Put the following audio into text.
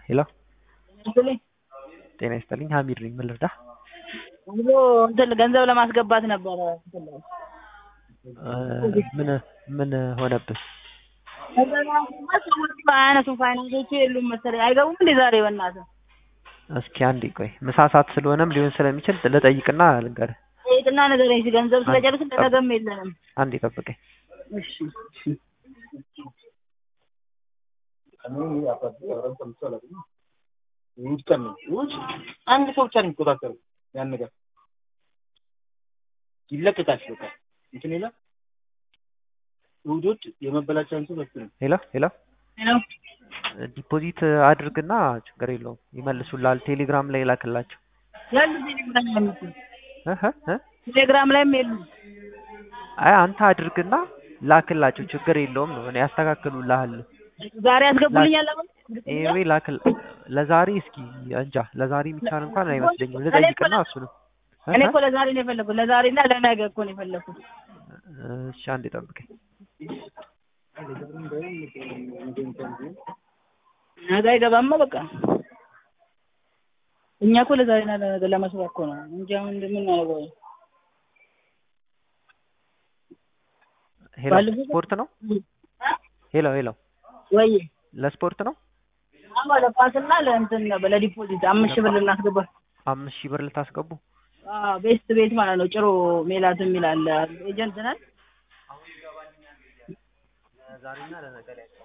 ሄሎ ይስጥልኝ ጤና ይስጥልኝ ሀሚድ ነኝ ምን ልርዳህ ብሎ እንትን ገንዘብ ለማስገባት ነበረ እንትን ላይ እ ምን ምን ሆነብህ ገንዘብ ለማስገባት ሰዎች አያነሱም ፋይናንሶቹ የሉም መሰለኝ አይገቡም እንዴ ዛሬ በእናትህ እስኪ አንዴ ቆይ ምሳ ሰዓት ስለሆነም ሊሆን ስለሚችል ልጠይቅና ልንገርህ ጠይቅና ንገረኝ እስኪ ገንዘብ ስለጨረስን ለነገም የለንም አንዴ ጠብቀኝ እሺ እሑድ ቀን ነው። እሑድ አንድ ሰው ብቻ ነው የሚቆጣጠረው ያን ነገር ይለቀቃል። በቃ እንትን ይላል። እሑዶች የመበላት ቻንሱ ከፍ ነው። ሄሎ ሄሎ ሄሎ ዲፖዚት አድርግና ችግር የለውም ይመልሱልሃል ቴሌግራም ላይ ላክላቸው ያሉ ቴሌግራም ላይ የሉም። እህ እ ቴሌግራም ላይም የሉም። አይ አንተ አድርግና ላክላቸው ችግር የለውም ነው እኔ ያስተካክሉልሃል ዛሬ ያስገቡልኛል ለምን ይሄ ላክል ለዛሬ እስኪ እንጃ ለዛሬ የሚቻል እንኳን አይመስለኝም ልጠይቅና እሱንም እኔ እኮ ለዛሬ ነው የፈለኩት ለዛሬና ለነገ እኮ ነው የፈለኩት እሺ አንዴ ጠብቀኝ ነገ አይገባማ በቃ እኛ እኮ ለዛሬና ለነገ ለመስራት እኮ ነው እንጂ አሁን እንደምናደርገው ሄሎ ባለፈው- ስፖርት ነው ሄሎ ሄሎ ወይ ለስፖርት ነው አዎ ለፓስና ለእንትን ነበር ለዲፖዚት አምስት ሺህ ብር ልናስገባ አምስት ሺህ ብር ልታስገቡ አዎ ቤስት ቤት ማለት ነው ጭሮ ሜላት የሚል አለ ኤጀንት ነን ዛሬና ለነገ ላይ